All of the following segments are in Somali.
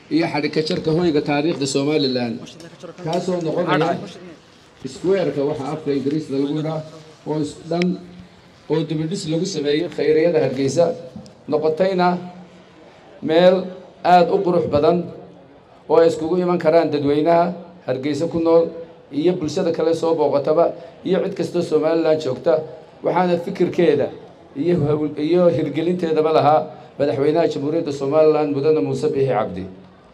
iyo xadhikajarka hoyga taariikhda somalilan kaasoo noqonaya squareka waxaa afka ingiriisda lagu idhaa oo dhan oo dibidhis lagu sameeyey khayriyada hargeysa noqotayna meel aada u qurux badan oo ay iskugu iman karaan dadweynaha hargeysa ku nool iyo bulshada kale soo booqataba iyo cid kastoo somalilan joogta waxaana fikirkeeda iyo iyo hirgelinteedaba lahaa madaxweynaha jamhuuriyadda somalilan mudane muuse biixi cabdi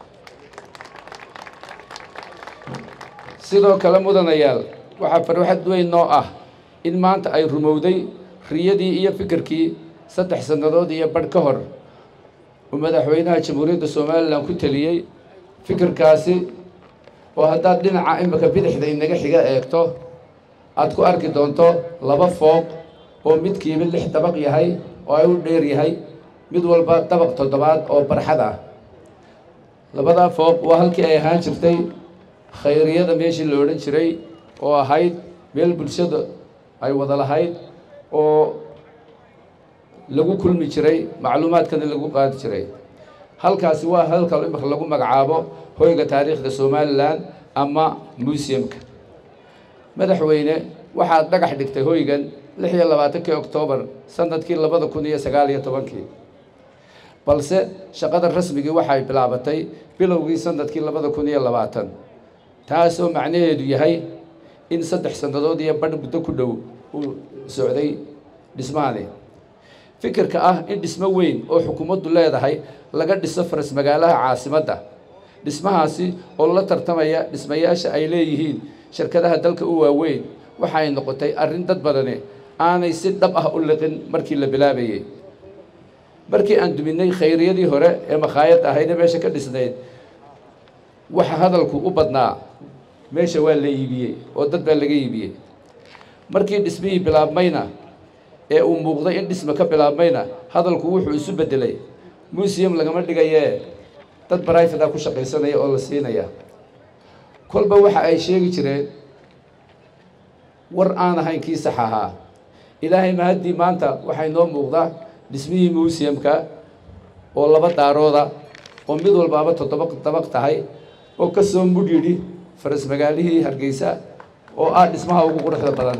sidoo kale mudanayaal waxaa farxad weyn noo ah in maanta ay rumowday riyadii iyo fikirkii saddex sannadood iyo badh ka hor uu madaxweynaha jamhuuriyadda somalilan ku teliyey fikirkaasi oo haddaad dhinaca imika bidixda inaga xiga eegto aada ku arki doonto laba fooq oo midkiiba lix dabaq yahay oo ay u dheer yahay mid walba dabaq toddobaad oo barxad ah labadaa fooq waa halkii ay ahaan jirtay khayriyada meeshii la odhan jiray oo ahayd meel bulshada ay wada lahayd oo lagu kulmi jiray macluumaadkana lagu qaadi jiray halkaasi waa halka imika lagu magacaabo hoyga taariikhda somalilan ama museumka madaxweyne waxaad dhagax dhigtay hoygan lix iyo labaatankii oktoobar sanadkii labada kun iyo sagaal iyo tobankii balse shaqada rasmigii waxay bilaabatay bilowgii sanadkii labada kun iyo labaatan taasoo macnaheedu yahay in saddex sannadood iyo badh muddo ku dhow uu socday dhismahani fikirka ah in dhismo weyn oo xukuumaddu leedahay laga dhiso faras magaalaha caasimadda dhismahaasi oo la tartamaya dhismayaasha ay leeyihiin shirkadaha dalka u waaweyn waxay noqotay arrin dad badani aanay si dhab ah u liqin markii la bilaabayey markii aan duminay khayriyadii hore ee makhaayad ahaydee meesha ka dhisnayd waxa hadalku u badnaa meesha waa la iibiyey oo dad baa laga iibiyey markii dhismihii bilaabmayna ee uu muuqday in dhisma ka bilaabmayna hadalku wuxuu isu beddelay museum lagama dhigayee dad barifada ku shaqaysanaya oo la siinaya kolba waxa ay sheegi jireen war aan ahayn kii sax ahaa ilaahay mahaddii maanta waxay noo muuqdaa dhismihii museumka oo laba daarooda oo mid walbaaba toddoba dabaq tahay oo ka soo mudh yidhi faras magaalihii hargeysa oo ah dhismaha ugu quruxda badan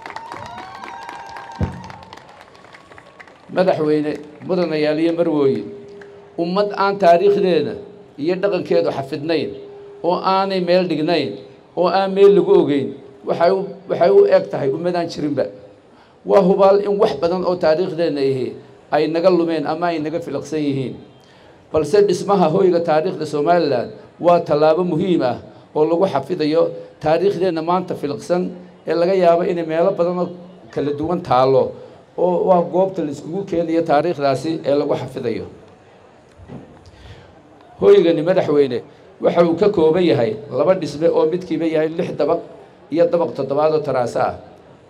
madaxweyne mudanayaal iyo marwooyin ummad aan taariikhdeeda iyo dhaqankeedu xafidnayn oo aanay meel dhignayn oo aan meel lagu ogeyn waxay u waxay u eg tahay ummadaan jirinba waa hubaal in wax badan oo taariikhdeenna ahi ay naga lumeen ama ay naga filiqsan yihiin balse dhismaha hoyga taariikhda somalilan waa tallaabo muhiim ah oo lagu xafidayo taariikhdeenna maanta filiqsan ee laga yaabo inay meelo badan oo kala duwan taallo oo waa goobta la iskugu keenayo taariikhdaasi ee lagu xafidayo hoygani madaxweyne waxa uu ka kooban yahay laba dhisme oo midkiiba yahay lix dabaq iyo dabaq toddobaad oo taraaso ah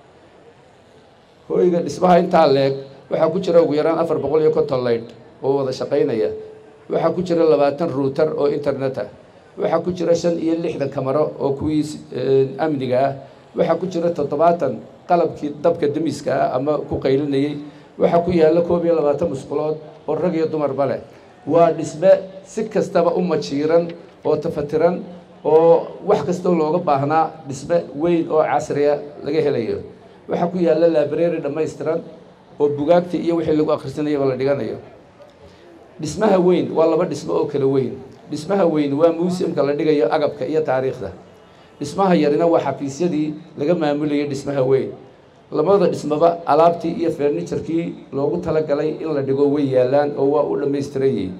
hoyga dhismaha intaa leeg waxaa ku jira ugu yaraan afar boqol iyo konton leydh oo wada shaqaynaya waxaa ku jira labaatan ruuter oo internet ah waxaa ku jira shan iyo lixdan kamaro oo kuwii amniga ah waxaa ku jira toddobaatan qalabkii dabka demiska ah ama ku qaylinayey waxaa ku yaalla koob iyo labaatan musqulood oo rag iyo dumarba leh waa dhisme si kastaba u majiiran oo tafatiran oo wax kastoo looga baahnaa dhisme weyn oo casriya laga helayo waxaa ku yaalla library dhammaystiran oo bugaagta iyo wixii lagu akhrisanayaba la dhiganayo dhismaha weyn waa laba dhismo oo kala weyn dhismaha weyn waa museumka la dhigayo agabka iyo taariikhda dhismaha yarina waa xafiisyadii laga maamulayay dhismaha weyn labada dhismaba alaabtii iyo ferniturkii loogu talagalay in la dhigo way yaallaan oo waa u dhammaystiran yihiin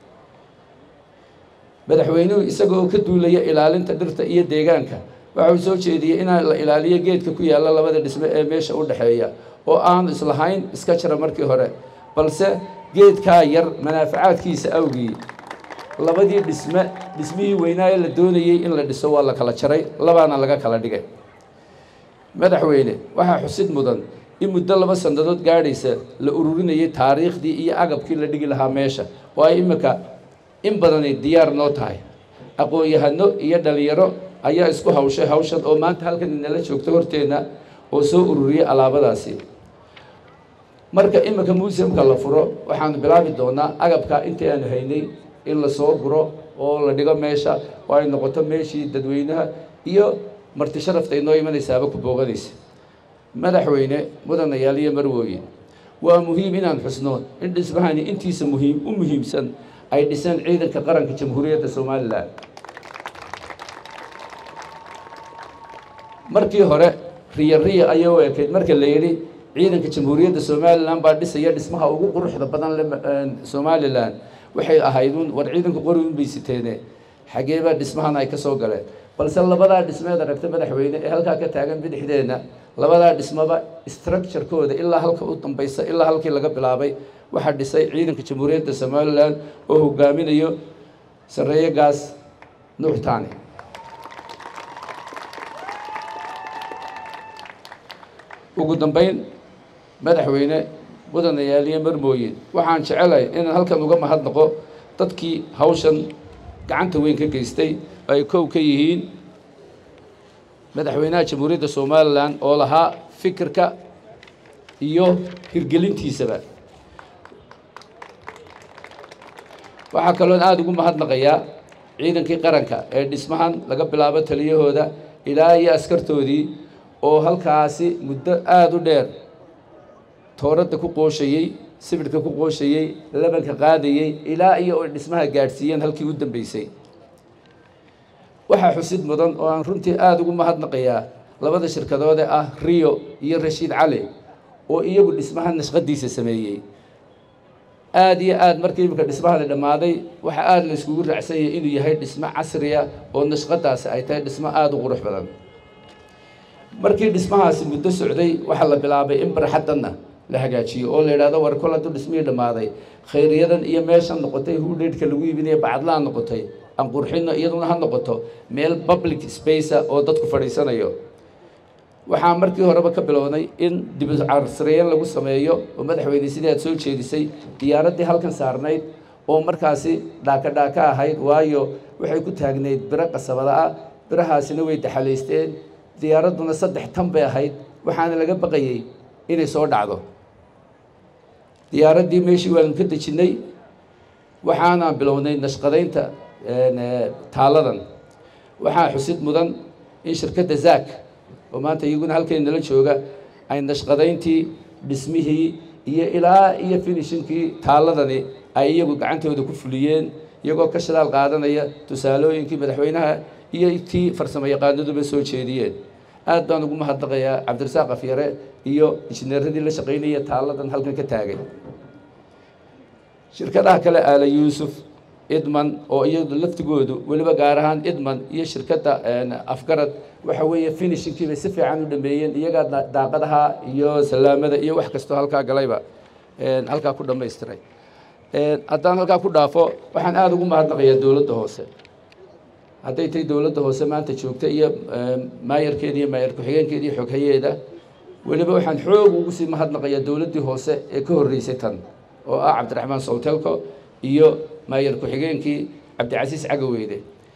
madaxweynuhu isaga oo ka duulaya ilaalinta dhirta iyo deegaanka waxa uu soo jeediyey inaa la ilaaliyo geedka ku yaalla labada dhisme ee meesha u dhexeeya oo aanu islahayn iska jira markii hore balse geedkaa yar manaafacaadkiisa awgii labadii dhisme dhismihii weynaa ee la doonayey in la dhiso waa la kala jaray labaana laga kala dhigay madaxweyne waxaa xusid mudan in muddo laba sannadood gaadhaysa la ururinayay taariikhdii iyo agabkii la dhigi lahaa meesha oo ay imika in badani diyaar noo tahay aqoon-yahano iyo dhalinyaro ayaa isku hawshay hawshan oo maanta halkan inala joogto horteenna oo soo ururiyay alaabadaasi marka imika museumka la furo waxaanu bilaabi doonaa agabka intii aanu haynay in la soo guro oo la dhigo meesha oo ay noqoto meeshii dadweynaha iyo marti sharafta inoo imanaysaaba ku booganaysa madaxweyne mudanayaal iyo marwooyin waa muhiim inaan xusno in dhismahani intiisa muhiim u muhiimsan ay dhiseen ciidanka qaranka jamhuuriyadda somalilan markii hore riya riya ayay u ekayd marka la yidhi ciidanka jamhuuriyadda somalilan baa dhisaya dhismaha ugu quruxda badan le somalilan waxay ahayd un war ciidanka qori un bay siteene xageebaa dhismahan ay ka soo galeen balse labadaa dhismeed aragta madaxweyne ee halkaa ka taagan bidixdeenna labadaa dhismaba structurekooda ilaa halka u dambaysa ilaa halkii laga bilaabay waxaa dhisay ciidanka jamhuuriyadda somalilan oo hogaaminayo sareeye gaas nuuxtaani ugu dambeyn madaxweyne mudanayaal iyo marmooyin waxaan jecelahay inaan halkan uga mahadnaqo dadkii hawshan gacanta weyn ka geystay oo ay kow ka yihiin madaxweynaha jamhuuriyadda somalilan oo lahaa fikirka iyo hirgelintiisaba waxaa kaloon aada ugu mahadnaqayaa ciidankii qaranka ee dhismahan laga bilaabo taliyahooda ilaa iyo askartoodii oo halkaasi muddo aada u dheer tooradda ku qooshayey sibidhka ku qooshayey labanka qaadayey ilaa iyo ay dhismaha gaadhsiiyeen halkii u dambeysay waxaa xusid mudan oo aan runtii aada ugu mahadnaqayaa labada shirkadoode ah rio iyo rashiid cali oo iyagu dhismaha nashqadiisa sameeyey aada iyo aada markii iminka dhismahani dhammaaday waxaa aada la iskugu raacsanyay inuu yahay dhismo casriya oo nashqadaasi ay tahay dhismo aada u qurux badan markii dhismahaasi muddo socday waxaa la bilaabay in barxaddanna la hagaajiyo oo la yidhahdo war kol hadduu dhismihii dhammaaday khayriyadan iyo meeshan noqotay hudheydhka lagu iibinaya bacadlaan noqotay aan qurxinno iyaduna ha noqoto meel public space oo dadku fadhiisanayo waxaa markii horeba ka bilownay in dibcarsreyen lagu sameeyo oo madaxweyne sidii aad soo jeedisay diyaaraddii halkan saarnayd oo markaasi dhaaka dhaaka ahayd waayo waxay ku taagnayd biro qasabada ah birahaasina way daxalaysteen diyaaradduna saddex tan bay ahayd waxaana laga baqayey inay soo dhacdo diyaaraddii meeshii waanu ka dejinnay waxaanaan bilownay nashqadaynta taaladan waxaa xusid mudan in shirkadda zaak oo maanta iyaguna halkay nala jooga ay nashqadayntii dhismihii iyo ilaa iyo finishinkii taaladani ay iyagu gacantooda ku fuliyeen iyagoo ka shadaal qaadanaya tusaalooyinkii madaxweynaha iyo tii farsamo yaqaanaduba soo jeediyeen aad baan ugu mahadnaqayaa cabdirasaaq afyare iyo injineeradii la shaqaynaya taaladan halkan ka taagay shirkadaha kale aala yuusuf idman oo iyadu laftigoodu weliba gaar ahaan idman iyo shirkadda afgarad waxa weeye finishingkii bay si fiican u dhameeyeen iyagaa daaqadaha iyo salaamada iyo wax kastoo halkaa galayba halkaa ku dhamaystiray haddaan halkaa ku dhaafo waxaan aada ugu mahadnaqayaa dowladda hoose hadday tahay dowladda hoose maanta joogta iyo maayarkeeda iyo maayar ku-xigeenkeeda iyo xoghayeeda weliba waxaan xoog ugu sii mahadnaqayaa dowladdii hoose ee ka horreysay tan oo ah cabdiraxmaan sowtelko iyo maayar ku-xigeenkii cabdicasiis cagaweyne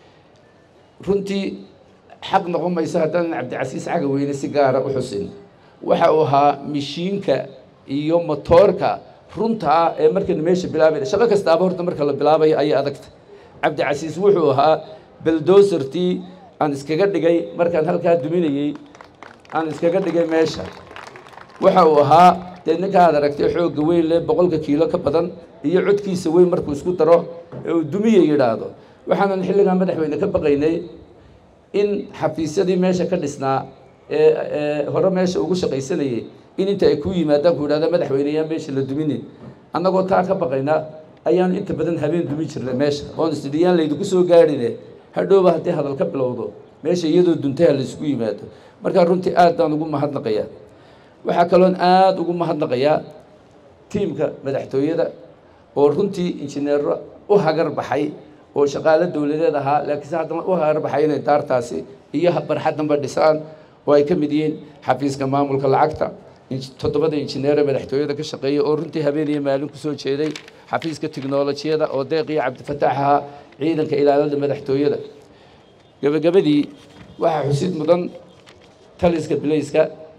runtii xaq noqon mayso haddaanan cabdicasiis cagaweyne si gaara u xusin waxa uu ahaa mishiinka iyo motoorka runta ah ee markaynu meesha bilaabayna shaqo kastaaba horta marka la bilaabayo ayay adagta cabdicasiis wuxuu ahaa beldosertii aan iskaga dhigay markaan halkaa duminayey aan iskaga dhigay meesha waxa uu ahaa dee ninka aad aragtay xoogga weyn leh boqolka kiilo ka badan iyo codkiisa weyn markuu isku daro ee uu dumiye yidhaahdo waxaanan xilligaa madaxweyne ka baqaynay in xafiisyadii meesha ka dhisnaa ee ee hore meesha ugu shaqaysanayay in inta ay ku yimaadaan ku yidhahda madaxweyne yaa meesha la duminin annagoo taa ka baqayna ayaanu inta badan habeen dumin jirnay meesha oon isdhiyaan laydinku soo gaadhine hadhowba haddii hadal ka bilowdo meesha iyadoo duntay ha laysku yimaado markaa runtii aad baan ugu mahadnaqayaa waxaa kaloon aada ugu mahadnaqayaa tiimka madaxtooyada oo runtii injineero u hagar baxay oo shaqaalo dowladeed ahaa laakiinse haddana u hagar baxay inay daartaasi iyo barxaddanba dhisaan oo ay ka mid yihiin xafiiska maamulka lacagta toddobada injineere madaxtooyada ka shaqeeya oo runtii habeen iyo maalin ku soo jeeday xafiiska tiknolojiyada oo deeq iyo cabdifataax ahaa ciidanka ilaalada madaxtooyada gebagabadii waxaa xusid mudan taliska bilayska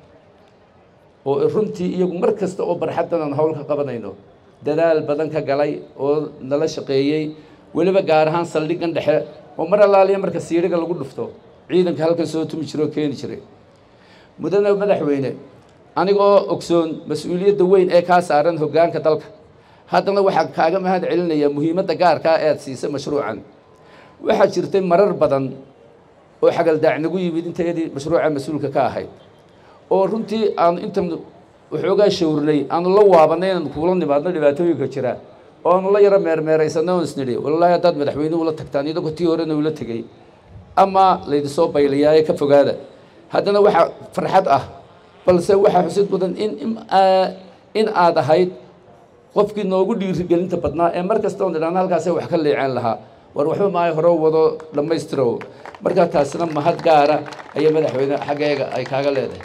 oo runtii iyagu mar kasta oo barxaddan aan howl ka qabanayno dadaal badan ka galay oo nala shaqeeyey weliba gaar ahaan saldhiggan dhexe oo mar allaaliya marka siidhiga lagu dhufto ciidanka halkan soo tumi jira oo keeni jiray mudane madaxweyne anigoo ogsoon mas-uuliyadda weyn ee kaa saaran hoggaanka dalka haddana waxaa kaaga mahad celinayaa muhiimadda gaarkaa ee aad siisay mashruucan waxaa jirtay marar badan oo xagaldaac nagu yimid intayadii mashruuca mas-uulka ka ahayd oo runtii aanu intan waxoogaa shawrnay aanu la waabanay inaanu kuula nimaadno dhibaatooyinka jira oo aanu la yaro meermeeraysanay oon isnidhi wallaahi haddaad madaxweynuhu ula tagtaan idagoo tii horena ula tegey ama laydinsoo baylayaaye ka fogaada haddana waxaa farxad ah balse waxaa xusid mudan in in aad ahayd qofkii noogu dhiirigelinta badnaa ee mar kasta oon idhaana halkaasee wax ka leeceen lahaa war waxba maayo hore wado dhammaystirow markaa taasina mahad gaara ayaa madaxweyne xaggeega ay kaaga leedahay